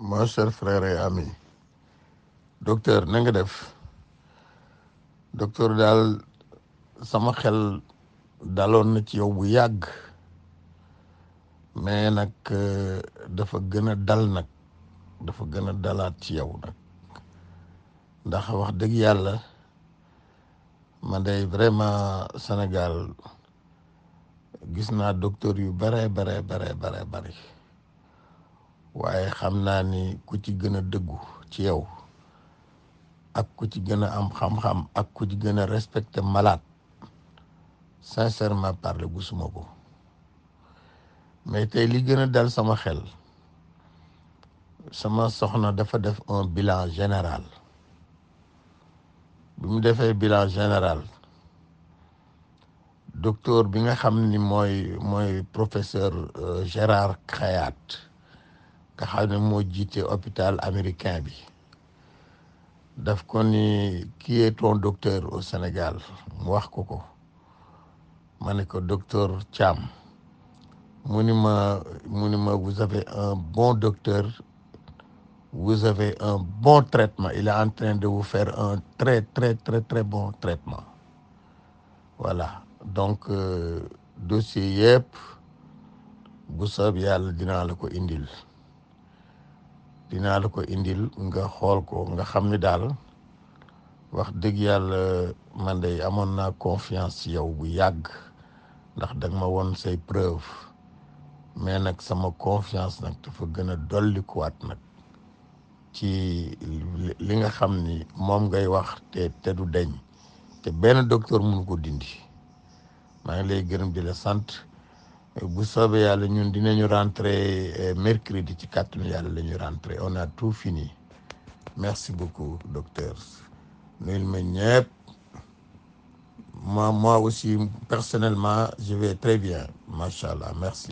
mon cher frère et ami docteur na nga def docteur daal sama xel daloon na ci yow bu yàgg mais nag euh, dafa gën a dal nag dafa gën a dalaat ci yow nag ndax wax dëgg yàlla man day vraiment Sénégal gis naa docteur yu bare bare bare bare bari waaye xam naa ni ku ci gën a dëggu ci yow ak ku ci gën a am xam-xam ak ku ci gën a respecté malade sincèrement parler gisuma ko mais tey li gën a dal sama xel sama soxna dafa def un bilan général bi mu defee bilan général docteur bi nga xam ni mooy mooy professeur euh, Gérard Khayat nga xam ne moo jiite hôpital américain bi daf ko ni qui est ton docteur au Sénégal mu wax ko ko ma ne ko docteur Thiam mu ni ma mu ni ma vous avez un bon docteur vous avez un bon traitement il est en train de vous faire un très très très très bon traitement voilà donc euh, dossier yëpp bu soob yàlla dinaa la ko indil dinaa la ko indil nga xool ko nga xam ni daal wax dëgg yàlla man de amoon naa confiance ci yow bu yàgg ndax dag ma won say preuve mais nag sama confiance nag dafa gën a dollikuwaat nag ci li nga xam ni moom ngay wax te te du deñ te benn docteur mënu ko dindi maa ngi lay gërëm di la sant bu soobee yàlla ñun dinañu rentrer mercredi ci kàttanu yàlla la ñu rentrer on a tout fini merci beaucoup docteur nuyul ma ñëpp moi moi aussi personnellement je vais très bien macha allah merci